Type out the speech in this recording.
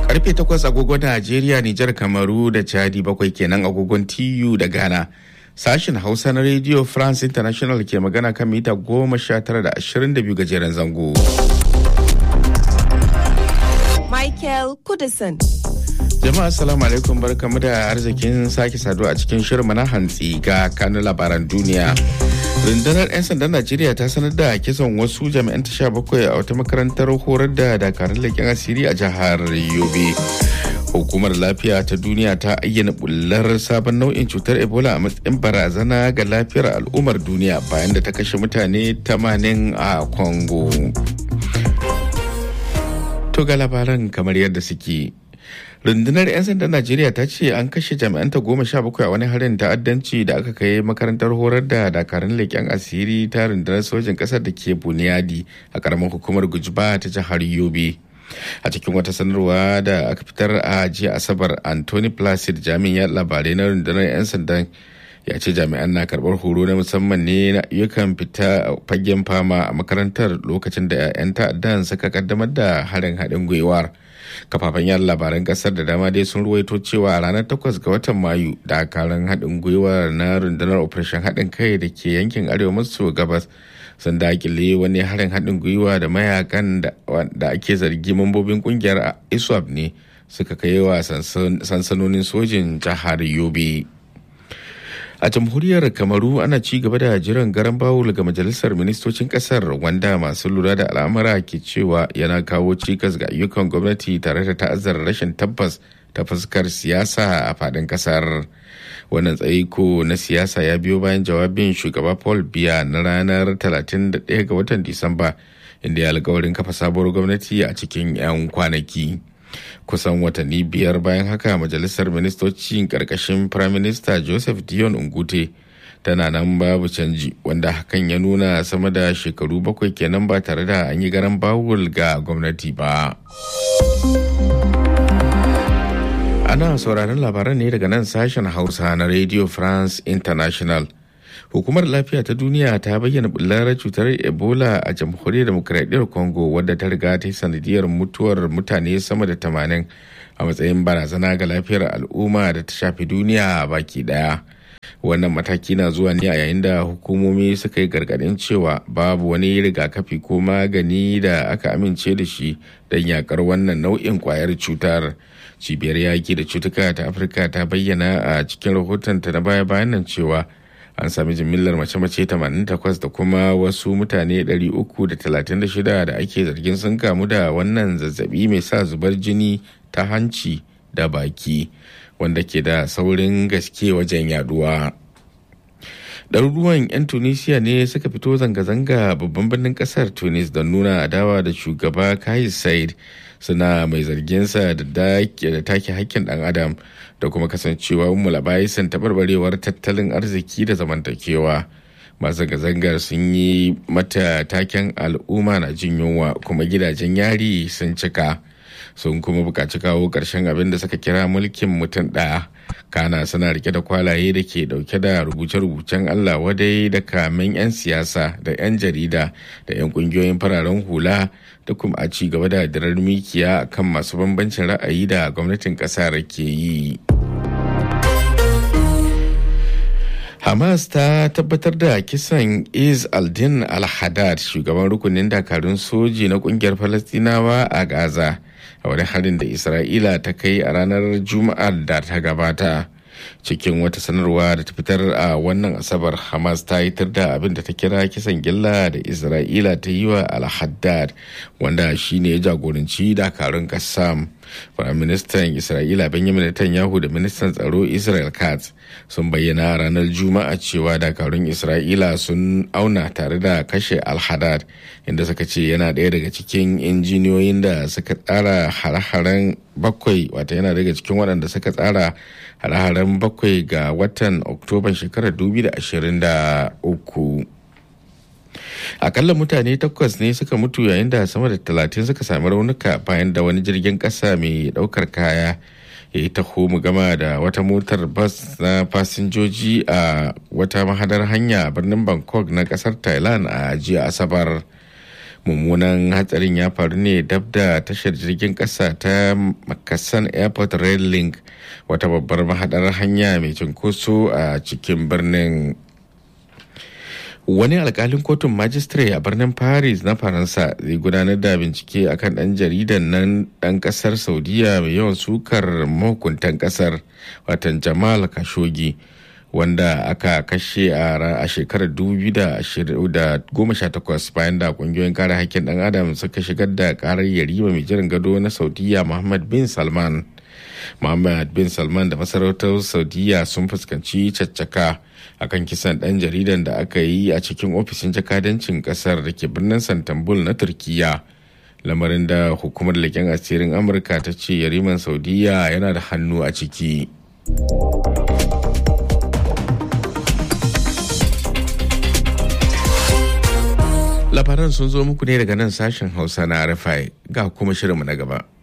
Karfe takwas agogon Najeriya, Nijar, Kamaru da Chadi bakwai kenan agogon TU da Ghana. Sashen Hausa na Radio France International ke magana kan mita goma sha tara da ashirin da biyu gajeren zango. Michael Kudison. Jama'a assalamu alaikum barkamu da arzikin sake saduwa a cikin shirin na hantsi ga kanun labaran duniya. rundunar 'yan sandan najeriya ta sanar da kisan wasu jami'an ta bakwai a wata makarantar horar da dakarun leƙen asiri a jihar yobe hukumar lafiya ta duniya ta ayyana bullar sabon nau'in cutar ebola a matsayin barazana ga lafiyar al'ummar duniya bayan da ta kashe mutane 80 a congo to ga labaran kamar yadda suke rundunar 'yan sandan najeriya ta ce an kashe jami'anta goma sha bakwai a wani harin ta'addanci da aka kai makarantar horar da dakarun leƙen asiri ta rundunar sojin ƙasar da ke buniyadi a ƙaramin hukumar gujiba ta jihar yobe a cikin wata sanarwa da aka fitar a jiya asabar anthony placid jami'in labarai na rundunar 'yan sandan ya ce jami'an na karbar horo na musamman ne na ayyukan fita fagen fama a makarantar lokacin da 'yan ta'addan suka kaddamar da harin haɗin gwiwar kafafen yada labaran kasar da dama dai sun ruwaito cewa a ranar 8 ga watan mayu dakarun haɗin gwiwar na rundunar operation haɗin kai da ke yankin arewa maso gabas sun dakile wani harin haɗin gwiwa da mayakan da ake zargi mambobin kungiyar iswap ne suka kai wa sansanonin sojin jihar yobe a jamhuriyar kamaru ana ci gaba da jiran garan bawul ga majalisar ministocin kasar wanda masu lura da al'amura ke cewa yana kawo cikas ga ayyukan gwamnati tare da ta'azzara rashin tabbas ta fuskar siyasa a fadin kasar wannan tsaiko na siyasa ya biyo bayan jawabin shugaba paul biya na ranar 31 ga watan disamba inda ya alkawarin kafa sabuwar gwamnati a cikin 'yan kwanaki. kusan watanni biyar bayan haka majalisar ministocin karkashin prime minister joseph dion ungute tana nan babu canji wanda hakan ya nuna sama da shekaru bakwai kenan ba tare da an yi garan bawul ga gwamnati ba ana sauraron labaran ne daga nan sashen hausa na radio france international hukumar lafiya ta duniya ta bayyana bullar cutar ebola a jamhuriyar demokradiyyar congo wadda ta riga ta yi sanadiyar mutuwar mutane sama da tamanin a matsayin barazana ga lafiyar al'umma da ta shafi duniya baki daya wannan mataki na zuwa ne a yayin da hukumomi suka yi gargadin cewa babu wani rigakafi ko magani da aka amince da shi don yakar wannan nau'in kwayar cutar cibiyar yaki da cutuka ta afirka ta bayyana a cikin rahotonta na baya-bayan nan cewa an sami jimillar mace-mace 88 da kuma wasu mutane 336 da ake zargin sun kamu da wannan zazzabi mai sa zubar jini ta hanci da baki wanda ke da saurin gaske wajen yaduwa. ɗaruruwan 'yan tunisia ne suka fito zanga-zanga babban birnin ƙasar tunis don nuna adawa da shugaba kais said suna mai zarginsa da take hakkin ɗan adam da kuma kasancewa mulabayisan taɓarɓarewar tattalin arziki da zamantakewa masu zanga-zangar sun yi mata taken al'umma na jin yunwa kuma gidajen yari sun cika sun kuma buƙaci kawo ƙarshen abin da suka kira mulkin mutum ɗaya kana suna rike da kwalaye da ke dauke da rubuce-rubucen allah wadai da kamen 'yan siyasa da 'yan jarida da 'yan kungiyoyin fararen hula da kuma a ci gaba da dirar mikiya kan masu bambancin ra'ayi da gwamnatin kasar ke yi hamas ta tabbatar da kisan is aldin al-haddad shugaban rukunin dakarun soji na kungiyar falastinawa a gaza a wani harin da isra'ila ta kai a ranar juma'ar da ta gabata cikin wata sanarwa da ta fitar a wannan asabar hamas ta yi da abin da ta kira kisan gilla da isra'ila ta yi wa al-haddad wanda shine ya jagoranci dakarun kassam Firaministan Isra'ila Benjamin Netanyahu da ministan tsaro Israel Katz sun bayyana ranar Juma'a cewa dakarun Isra'ila sun auna tare da kashe Al-Haddad inda suka ce yana ɗaya daga cikin injiniyoyin da suka tsara hare-haren bakwai wata yana daga cikin waɗanda suka tsara hare-haren bakwai ga watan Oktoban shekarar 2023. akalla mutane takwas ne suka mutu yayin da sama da talatin suka sami raunuka bayan da wani jirgin kasa mai daukar kaya ya yi taho mu gama da wata motar bas na fasinjoji a wata mahadar hanya birnin bangkok na kasar thailand a jiya asabar mummunan hatsarin ya faru ne dab da tashar jirgin kasa ta makasan airport rail link wata babbar mahadar hanya mai cunkoso a cikin birnin wani alkalin kotun majistare a birnin paris na faransa zai gudanar da bincike akan dan jaridan nan dan kasar saudiya mai yawan sukar mahukuntan kasar watan jamal khashoggi wanda aka kashe a shekarar 2018 bayan da kungiyoyin kare hakkin dan adam suka shigar da karar yarima mai jiran gado na saudiya muhammad bin salman muhammad bin salman da masarautar saudiya sun fuskanci caccaka akan kisan dan jaridan da aka yi a cikin ofishin jakadancin kasar da ke birnin santambul na turkiya lamarin da hukumar leƙen asirin amurka ta ce yariman saudiya yana da hannu a ciki labaran sun zo muku ne daga nan sashen hausa na rfi ga kuma shirinmu na gaba